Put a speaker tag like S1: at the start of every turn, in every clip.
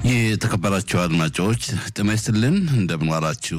S1: የተከበራችሁ አድማጮች ጤና ይስጥልን፣ እንደምን ዋላችሁ።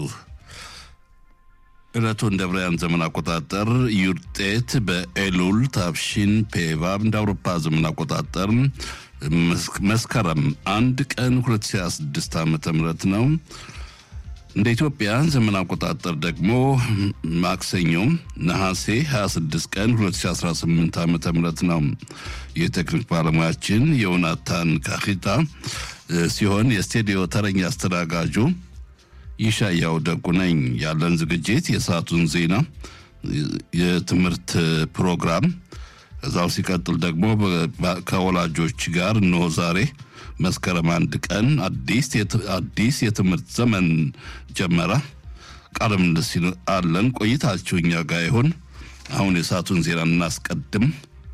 S1: ዕለቱ እንደ ብርያን ዘመን አቆጣጠር ዩርጤት በኤሉል ታብሺን ፔቫብ እንደ አውሮፓ ዘመን አቆጣጠር መስከረም አንድ ቀን 2026 ዓ ም ነው። እንደ ኢትዮጵያ ዘመን አቆጣጠር ደግሞ ማክሰኞ ነሐሴ 26 ቀን 2018 ዓ ም ነው። የቴክኒክ ባለሙያችን የዮናታን ካሂታ ሲሆን የስቱዲዮ ተረኛ አስተናጋጁ ይሻያው ደጉ ነኝ። ያለን ዝግጅት የሰዓቱን ዜና፣ የትምህርት ፕሮግራም እዛው ሲቀጥል ደግሞ ከወላጆች ጋር እነሆ ዛሬ መስከረም አንድ ቀን አዲስ የትምህርት ዘመን ጀመረ። ቃለ ምልልስ አለን። ቆይታችሁ እኛ ጋር ይሁን። አሁን የሰዓቱን ዜና እናስቀድም።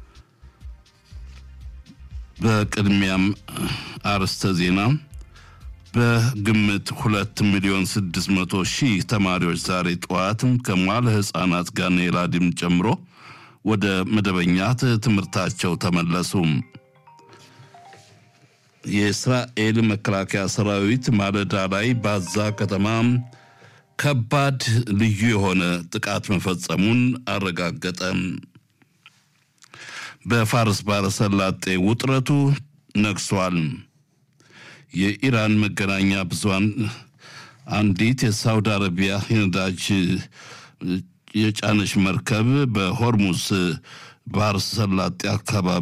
S1: በቅድሚያም አርዕስተ ዜና በግምት ሁለት ሚሊዮን ስድስት መቶ ሺህ ተማሪዎች ዛሬ ጠዋት ከሟለ ሕፃናት ጋር ኔላዲም ጨምሮ ወደ መደበኛ ትምህርታቸው ተመለሱ። የእስራኤል መከላከያ ሰራዊት ማለዳ ላይ ባዛ ከተማ ከባድ ልዩ የሆነ ጥቃት መፈጸሙን አረጋገጠ። በፋርስ ባሕረ ሰላጤ ውጥረቱ ነግሷል። የኢራን መገናኛ ብዙሃን አንዲት የሳውዲ አረቢያ የነዳጅ የጫነች መርከብ በሆርሙዝ ባህረ ሰላጤ አካባቢ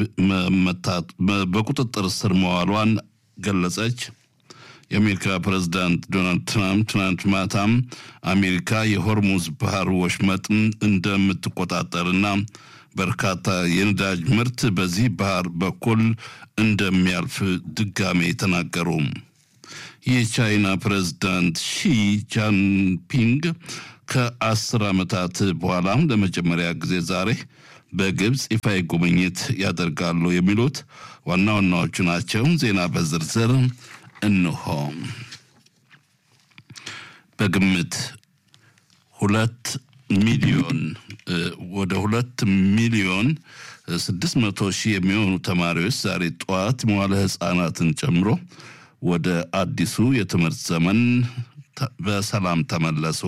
S1: በቁጥጥር ስር መዋሏን ገለጸች። የአሜሪካ ፕሬዝዳንት ዶናልድ ትራምፕ ትናንት ማታም አሜሪካ የሆርሙዝ ባህር ወሽመጥን እንደምትቆጣጠርና በርካታ የነዳጅ ምርት በዚህ ባህር በኩል እንደሚያልፍ ድጋሜ ተናገሩ። የቻይና ፕሬዝዳንት ሺ ጃንፒንግ ከአስር ዓመታት በኋላ ለመጀመሪያ ጊዜ ዛሬ በግብፅ ይፋዊ ጉብኝት ያደርጋሉ የሚሉት ዋና ዋናዎቹ ናቸው። ዜና በዝርዝር እንሆ። በግምት ሁለት ሚሊዮን ወደ ሁለት ሚሊዮን ስድስት መቶ ሺህ የሚሆኑ ተማሪዎች ዛሬ ጠዋት መዋለ ሕፃናትን ጨምሮ ወደ አዲሱ የትምህርት ዘመን በሰላም ተመለሱ።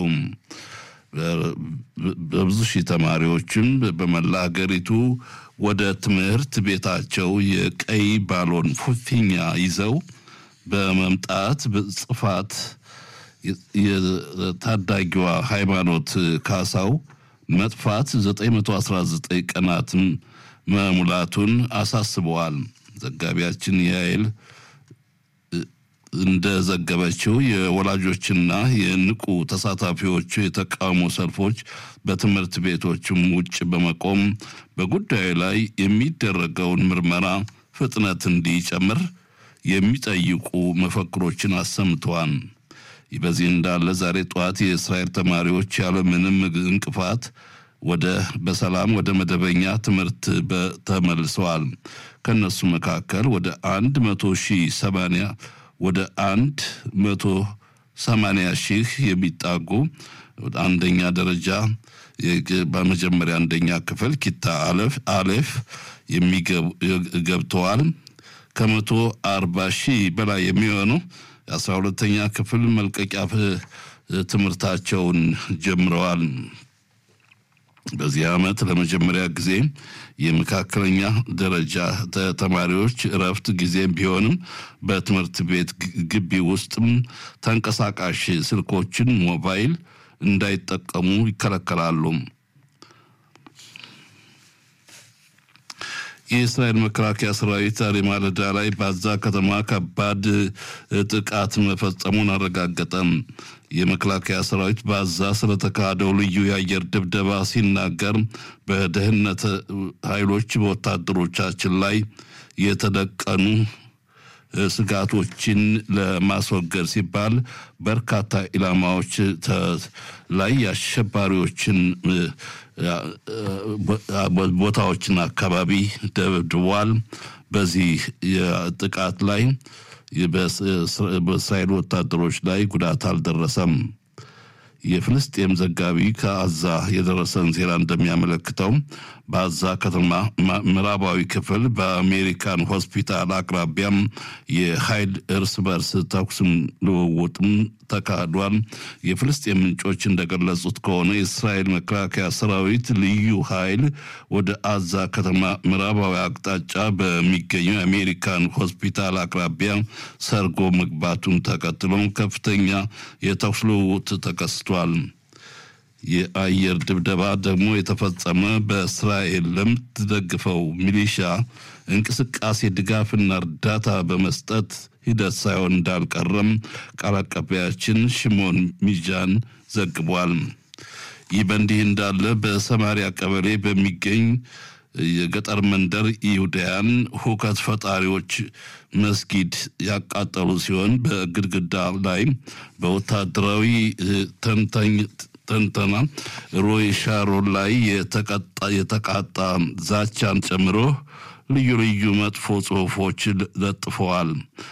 S1: በብዙ ሺህ ተማሪዎችም በመላ ሀገሪቱ ወደ ትምህርት ቤታቸው የቀይ ባሎን ፊኛ ይዘው በመምጣት ጽፋት የታዳጊዋ ሃይማኖት ካሳው መጥፋት 919 ቀናትን መሙላቱን አሳስበዋል። ዘጋቢያችን ያይል እንደዘገበችው የወላጆችና የንቁ ተሳታፊዎቹ የተቃውሞ ሰልፎች በትምህርት ቤቶችም ውጭ በመቆም በጉዳዩ ላይ የሚደረገውን ምርመራ ፍጥነት እንዲጨምር የሚጠይቁ መፈክሮችን አሰምተዋል። በዚህ እንዳለ ዛሬ ጠዋት የእስራኤል ተማሪዎች ያለምንም እንቅፋት ወደ በሰላም ወደ መደበኛ ትምህርት ተመልሰዋል። ከነሱ መካከል ወደ አንድ መቶ ሺህ ሰማንያ ወደ አንድ መቶ ሰማንያ ሺህ የሚጣጉ አንደኛ ደረጃ በመጀመሪያ አንደኛ ክፍል ኪታ አለፍ አሌፍ ገብተዋል። ከመቶ አርባ ሺህ በላይ የሚሆኑ የአስራ ሁለተኛ ክፍል መልቀቂያ ትምህርታቸውን ጀምረዋል። በዚህ ዓመት ለመጀመሪያ ጊዜ የመካከለኛ ደረጃ ተማሪዎች እረፍት ጊዜም ቢሆንም በትምህርት ቤት ግቢ ውስጥም ተንቀሳቃሽ ስልኮችን፣ ሞባይል እንዳይጠቀሙ ይከለከላሉ። የእስራኤል መከላከያ ሰራዊት ዛሬ ማለዳ ላይ ባዛ ከተማ ከባድ ጥቃት መፈጸሙን አረጋገጠም። የመከላከያ ሰራዊት ባዛ ስለተካሄደው ልዩ የአየር ድብደባ ሲናገር በደህንነት ኃይሎች በወታደሮቻችን ላይ የተደቀኑ ስጋቶችን ለማስወገድ ሲባል በርካታ ኢላማዎች ላይ የአሸባሪዎችን ቦታዎችን አካባቢ ደብድቧል። በዚህ ጥቃት ላይ በእስራኤል ወታደሮች ላይ ጉዳት አልደረሰም። የፍልስጤም ዘጋቢ ከአዛ የደረሰን ዜና እንደሚያመለክተው በአዛ ከተማ ምዕራባዊ ክፍል በአሜሪካን ሆስፒታል አቅራቢያም የኃይል እርስ በርስ ተኩስም ልውውጥም ተካሂዷል። የፍልስጤም ምንጮች እንደገለጹት ከሆነ የእስራኤል መከላከያ ሰራዊት ልዩ ኃይል ወደ አዛ ከተማ ምዕራባዊ አቅጣጫ በሚገኘው የአሜሪካን ሆስፒታል አቅራቢያ ሰርጎ መግባቱን ተከትሎ ከፍተኛ የተኩስ ልውውጥ ተከስቷል። የአየር ድብደባ ደግሞ የተፈጸመ በእስራኤል ለምትደግፈው ሚሊሻ እንቅስቃሴ ድጋፍና እርዳታ በመስጠት ሂደት ሳይሆን እንዳልቀረም ቃል አቀባያችን ሽሞን ሚጃን ዘግቧል። ይህ በእንዲህ እንዳለ በሰማሪያ ቀበሌ በሚገኝ የገጠር መንደር ይሁዳያን ሁከት ፈጣሪዎች መስጊድ ያቃጠሉ ሲሆን በግድግዳ ላይ በወታደራዊ ተንታኝ ተንተና ሮይ ሻሮን ላይ የተቃጣ ዛቻን ጨምሮ ልዩ ልዩ መጥፎ ጽሑፎች ለጥፈዋል።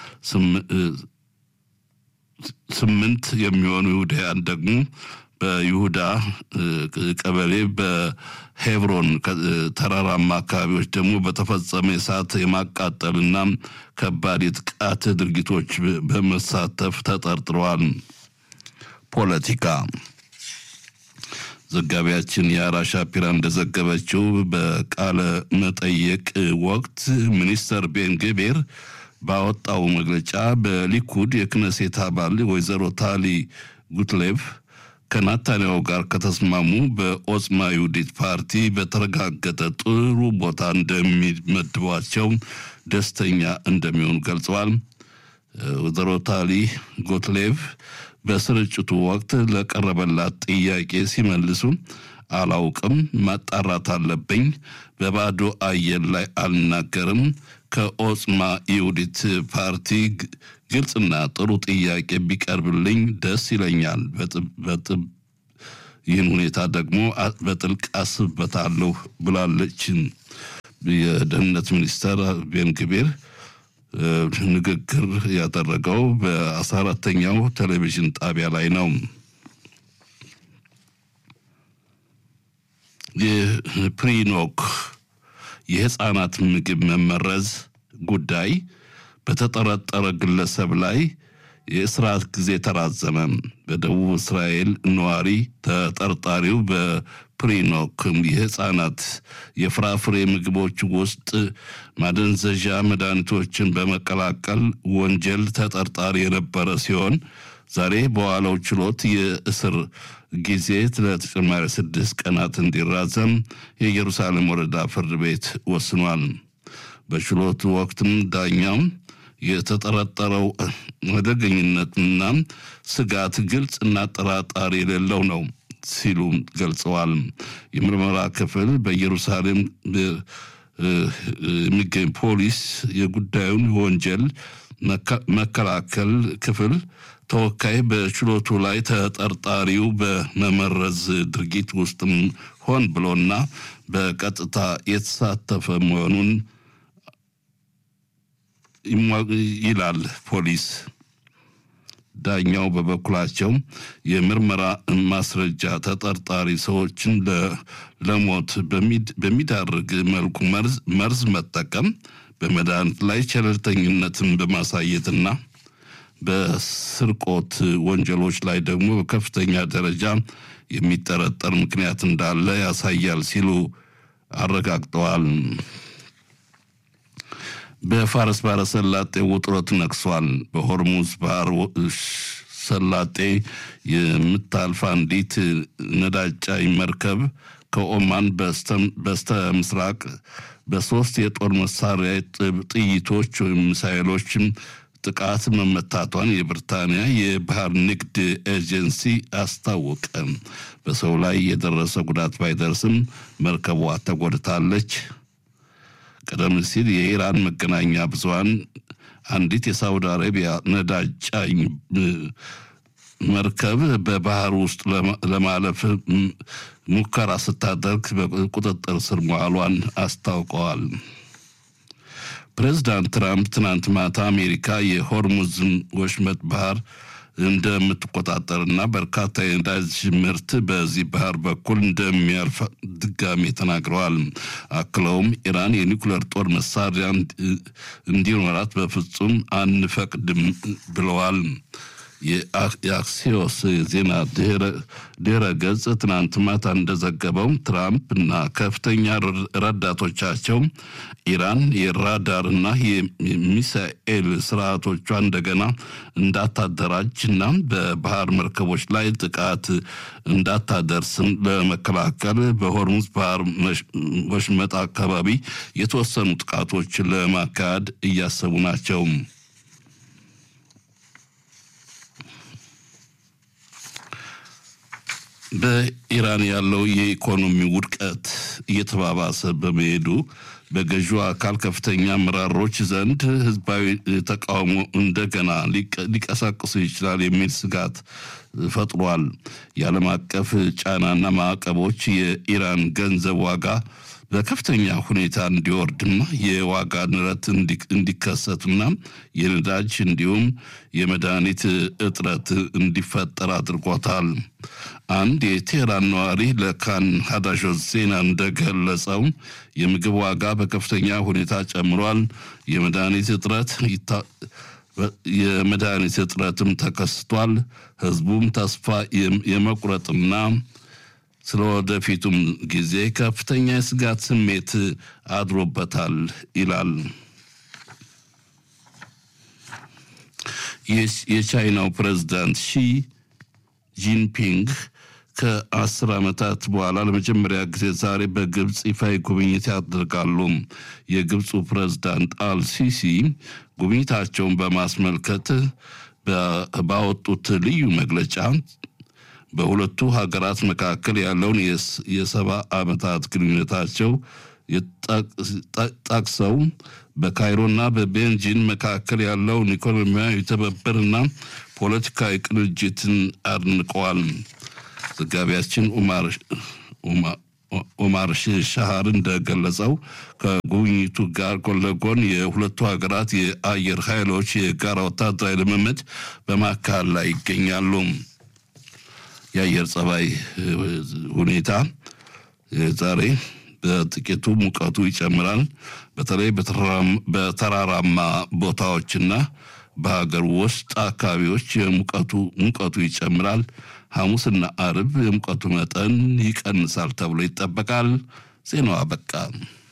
S1: ስምንት የሚሆኑ ይሁዳያን ደግሞ በይሁዳ ቀበሌ በሄብሮን ተራራማ አካባቢዎች ደግሞ በተፈጸመ የእሳት የማቃጠልና ከባድ የጥቃት ድርጊቶች በመሳተፍ ተጠርጥረዋል። ፖለቲካ ዘጋቢያችን የአራ ሻፒራ እንደዘገበችው በቃለ መጠየቅ ወቅት ሚኒስተር ቤን ግቤር ባወጣው መግለጫ በሊኩድ የክነሴት አባል ወይዘሮ ታሊ ጉትሌቭ ከናታንያሁ ጋር ከተስማሙ በኦጽማ ይሁዲት ፓርቲ በተረጋገጠ ጥሩ ቦታ እንደሚመድቧቸው ደስተኛ እንደሚሆኑ ገልጸዋል። ወይዘሮ ታሊ ጎትሌቭ በስርጭቱ ወቅት ለቀረበላት ጥያቄ ሲመልሱ አላውቅም፣ ማጣራት አለብኝ፣ በባዶ አየር ላይ አልናገርም። ከኦጽማ ይሁዲት ፓርቲ ግልጽና ጥሩ ጥያቄ ቢቀርብልኝ ደስ ይለኛል። ይህን ሁኔታ ደግሞ በጥልቅ አስብበታለሁ ብላለች። የደህንነት ሚኒስተር ቤን ግቤር ንግግር ያደረገው በአስራ አራተኛው ቴሌቪዥን ጣቢያ ላይ ነው። የፕሪኖክ የህፃናት ምግብ መመረዝ ጉዳይ በተጠረጠረ ግለሰብ ላይ የእስራት ጊዜ ተራዘመ። በደቡብ እስራኤል ነዋሪ ተጠርጣሪው በፕሪኖክ የህፃናት የፍራፍሬ ምግቦች ውስጥ ማደንዘዣ መድኃኒቶችን በመቀላቀል ወንጀል ተጠርጣሪ የነበረ ሲሆን ዛሬ በዋለው ችሎት የእስር ጊዜ ለተጨማሪ ስድስት ቀናት እንዲራዘም የኢየሩሳሌም ወረዳ ፍርድ ቤት ወስኗል። በችሎቱ ወቅትም ዳኛው የተጠረጠረው አደገኝነትና ስጋት ግልጽ እና ጠራጣሪ የሌለው ነው ሲሉ ገልጸዋል። የምርመራ ክፍል በኢየሩሳሌም የሚገኝ ፖሊስ የጉዳዩን ወንጀል መከላከል ክፍል ተወካይ በችሎቱ ላይ ተጠርጣሪው በመመረዝ ድርጊት ውስጥም ሆን ብሎና በቀጥታ የተሳተፈ መሆኑን ይላል ፖሊስ። ዳኛው በበኩላቸው የምርመራ ማስረጃ ተጠርጣሪ ሰዎችን ለሞት በሚዳርግ መልኩ መርዝ መጠቀም፣ በመድኃኒት ላይ ቸለልተኝነትን በማሳየትና በስርቆት ወንጀሎች ላይ ደግሞ በከፍተኛ ደረጃ የሚጠረጠር ምክንያት እንዳለ ያሳያል ሲሉ አረጋግጠዋል። በፋርስ ባህረ ሰላጤ ውጥረት ነግሷል። በሆርሙዝ ባህር ሰላጤ የምታልፍ አንዲት ነዳጅ ጫኝ መርከብ ከኦማን በስተ ምስራቅ በሶስት የጦር መሳሪያ ጥይቶች ወይም ሚሳይሎች ጥቃት መመታቷን የብሪታንያ የባህር ንግድ ኤጀንሲ አስታወቀ። በሰው ላይ የደረሰ ጉዳት ባይደርስም መርከቧ ተጎድታለች። ቀደም ሲል የኢራን መገናኛ ብዙኃን አንዲት የሳውዲ አረቢያ ነዳጅ ጫኝ መርከብ በባህር ውስጥ ለማለፍ ሙከራ ስታደርግ በቁጥጥር ስር መዋሏን አስታውቀዋል። ፕሬዚዳንት ትራምፕ ትናንት ማታ አሜሪካ የሆርሙዝን ወሽመጥ ባህር እንደምትቆጣጠርና በርካታ የነዳጅ ምርት በዚህ ባህር በኩል እንደሚያልፍ ድጋሜ ተናግረዋል። አክለውም ኢራን የኒውክሌር ጦር መሳሪያ እንዲኖራት በፍጹም አንፈቅድም ብለዋል። የአክሲዮስ ዜና ድረ ገጽ ትናንት ማታ እንደዘገበው ትራምፕ እና ከፍተኛ ረዳቶቻቸው ኢራን የራዳር እና የሚሳኤል ስርዓቶቿ እንደገና እንዳታደራጅ እና በባህር መርከቦች ላይ ጥቃት እንዳታደርስ ለመከላከል በሆርሙዝ ባህር ወሽመጥ አካባቢ የተወሰኑ ጥቃቶች ለማካሄድ እያሰቡ ናቸው። በኢራን ያለው የኢኮኖሚ ውድቀት እየተባባሰ በመሄዱ በገዢው አካል ከፍተኛ አመራሮች ዘንድ ህዝባዊ ተቃውሞ እንደገና ሊቀሳቅሱ ይችላል የሚል ስጋት ፈጥሯል። የዓለም አቀፍ ጫናና ማዕቀቦች የኢራን ገንዘብ ዋጋ በከፍተኛ ሁኔታ እንዲወርድና የዋጋ ንረት እንዲከሰትና የነዳጅ እንዲሁም የመድኃኒት እጥረት እንዲፈጠር አድርጎታል። አንድ የቴህራን ነዋሪ ለካን ሀዳሾት ዜና እንደገለጸው የምግብ ዋጋ በከፍተኛ ሁኔታ ጨምሯል። የመድኃኒት እጥረት የመድኃኒት እጥረትም ተከስቷል። ህዝቡም ተስፋ የመቁረጥና ስለ ወደፊቱም ጊዜ ከፍተኛ የስጋት ስሜት አድሮበታል ይላል። የቻይናው ፕሬዝዳንት ሺ ጂንፒንግ ከአስር ዓመታት በኋላ ለመጀመሪያ ጊዜ ዛሬ በግብፅ ይፋዊ ጉብኝት ያደርጋሉ። የግብፁ ፕሬዝዳንት አልሲሲ ጉብኝታቸውን በማስመልከት ባወጡት ልዩ መግለጫ በሁለቱ ሀገራት መካከል ያለውን የሰባ ዓመታት ግንኙነታቸው ጠቅሰው በካይሮና በቤንጂን መካከል ያለውን ኢኮኖሚያዊ ትብብርና ፖለቲካዊ ቅንጅትን አድንቀዋል። ዘጋቢያችን ኡማር ሻሃር እንደገለጸው ከጉብኝቱ ጋር ጎን ለጎን የሁለቱ ሀገራት የአየር ኃይሎች የጋራ ወታደራዊ ልምምድ በማካሄድ ላይ ይገኛሉ። የአየር ጸባይ ሁኔታ ዛሬ በጥቂቱ ሙቀቱ ይጨምራል። በተለይ በተራራማ ቦታዎችና በሀገር ውስጥ አካባቢዎች የሙቀቱ ሙቀቱ ይጨምራል። ሐሙስና አርብ የሙቀቱ መጠን ይቀንሳል ተብሎ ይጠበቃል። ዜናው አበቃ።